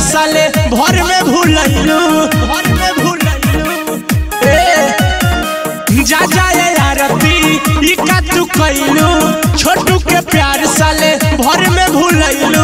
साले भर में भूलैलू भर में भूलैलू ए जा जाए आरती ई का तू कैलू छोटू के प्यार साले भर में भूलैलू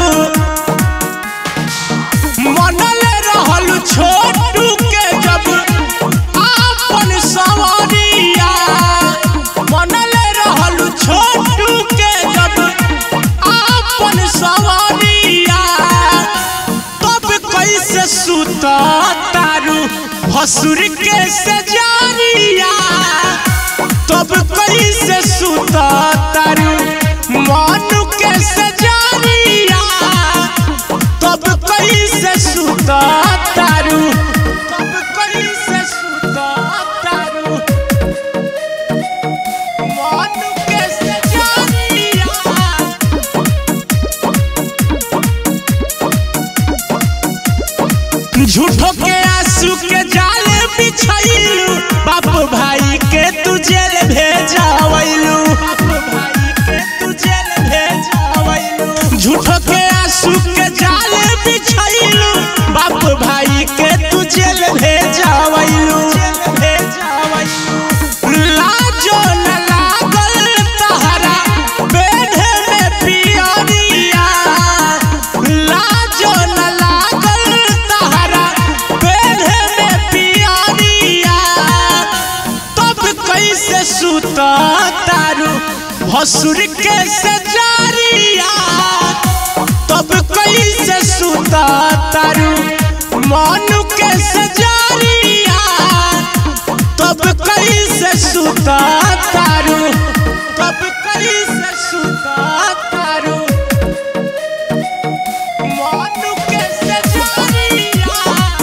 मनले रहलू छोटू के जब आपन सवरिया मनले रहलू छोटू के जब आपन सवरिया तब कैसे सुत तारू भसुर के सजारिया तब कैसे सुत तारू मनु के सजारिया तब कैसे सुत तारू तब कैसे सुत तारू मनु के सजारिया झूठो के आंसू के जाल बिछैलू बाप भाई के तू जेल भेजावैलू बाप भाई के तू जेल भेजावैलू झूठो के आंसू के जाल बिछैलू बाप भाई के तू जेल भेजावैलू लाजो न लागल तहरा बेढ़े में पियरिया लाजो न लागल तहरा बेढ़े में पियरिया तब कैसे सुत तारू भसुर के सजारिया तब कैसे सुत तारू मनु के सजारिया तब कैसे सुता तारू तब कैसे सुता तारू मनु के सजारिया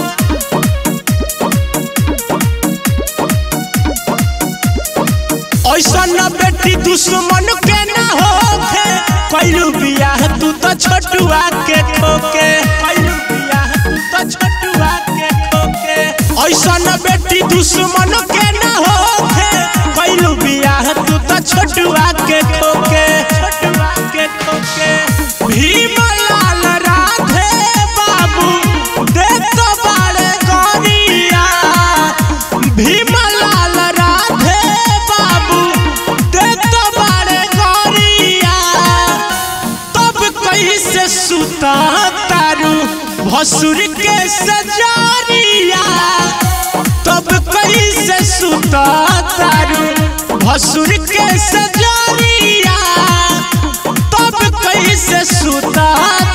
ऐसा न बेटी दुश्मन के ना होखे कैलू बियाह तू तो छोटुआ के खोके कैलू बियाह तू तो छोटुआ के खोके ऐसा न बेटी दुश्मन के ना होखे कैलू बियाह तू तो छोटुआ के खोके छोटुआ के खोके भीमलाल राधे बाबू दे तो बाड़े गोरिया भीमलाल राधे बाबू दे तो बाड़े गोरिया तब कैसे सुता तारू भसुर के सजारिया तब कैसे सुता तारू भसुर के सजारिया तब कैसे सुता